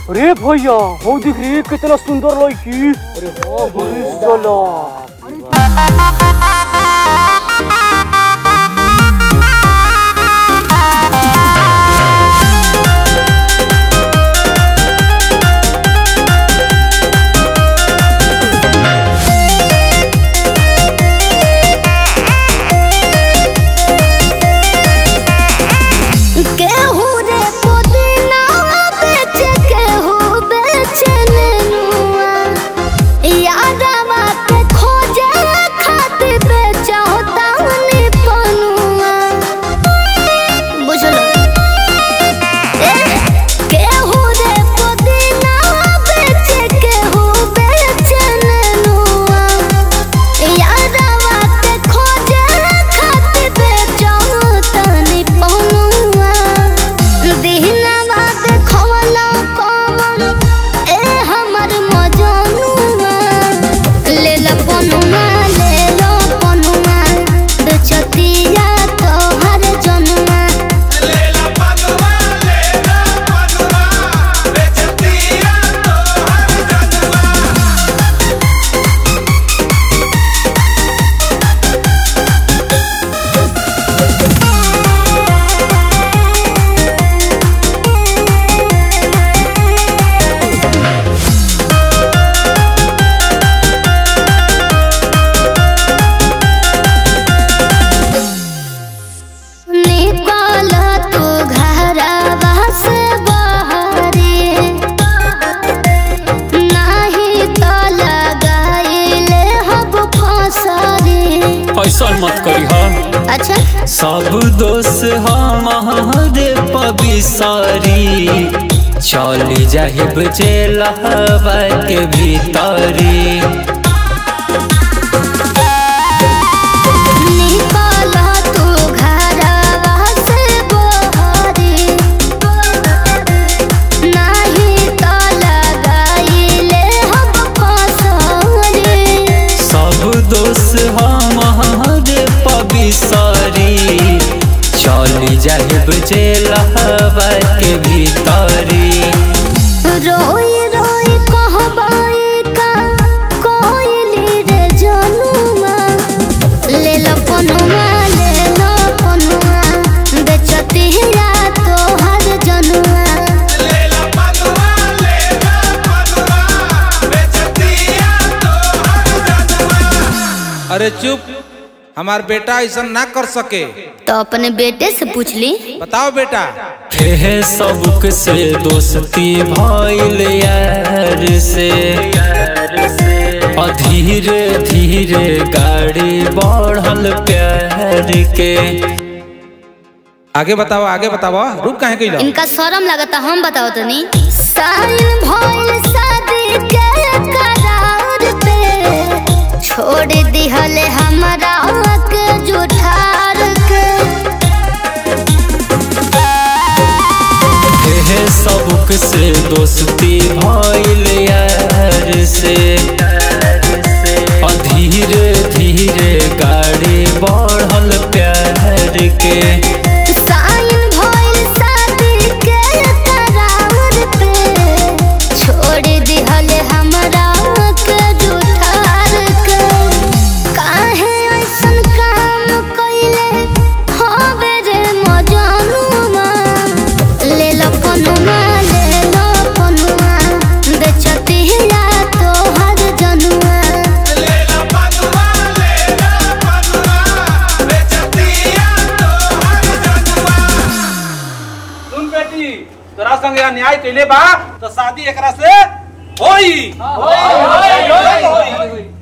अरे भैया हो दिख रही है कितना सुंदर लड़की अरे हाँ बड़ी साला केहू रे पुदीना बेच केहू बेच नेनुआ यादवा के खोजे खातिर बेचो तानी पनुआ बुझलो ए केहू रे पुदीना बेच केहू बेच नेनुआ यादवा के खोजे खातिर बेचो तानी पनुआ दिहनवा के खवला कमन ए हमर मजनुआ ले ला पनुआ ले लो पनुआ बेचतिया तोहर जनुआ लेला पनुआ लेला पनुआ बेचतिया तोहर जनुआ निकल तू घरवा से बहरे नाही तो लगाइले हब फसरे ऐसा मत करी हा अच्छा सब दोष हमारे पबिसारी चल जाहिब जेलहबा के भीतरी निकल तू घरवा से बहरे नाही तो लगाइले हब फसरे सब दोष हमारे पबिसारी चल जाहिब जेलहबा के भीतरी रोई रोई कहबाई का कोइली रे जनुमा ले लो पनुमा ले लो पनुमा बेचती हिया तोहर जनुआ लेला पनुआ लेला पनुआ बेचतिया तोहर जनुआ अरे चुप हमार बेटा ऐसा ना कर सके तो अपने बेटे से पूछ ली बताओ बेटा हे सबक से दोस्ती भइल यार से और धीरे धीरे गाड़ी बढ़ल प्यार के आगे बताओ आगे बताओ रुक काहे कइलो इनका शर्म लगता हम बताओ तो नहीं साइन भइल शादी के करार पे छोड़ दिहले हमरा के जुठार के हे सबक से दोस्ती भइल यार से और धीरे धीरे गाड़ी बढ़ल प्यार के साइन भइल शादी के करार पे छोड़ दिहले हमरा के जुठार के काहे ऐसन काम कइले हवे रे मजनुमा ले लो पनुमा ले लो पनुमा बेचती हिया तोहर जनुआ लेला पनुआ लेला पनुआ बेचतिया तोहर जनुआ सुन बेटी तोरा संगे अन्याय कइले बा तो शादी एकरा से होई होई होई होई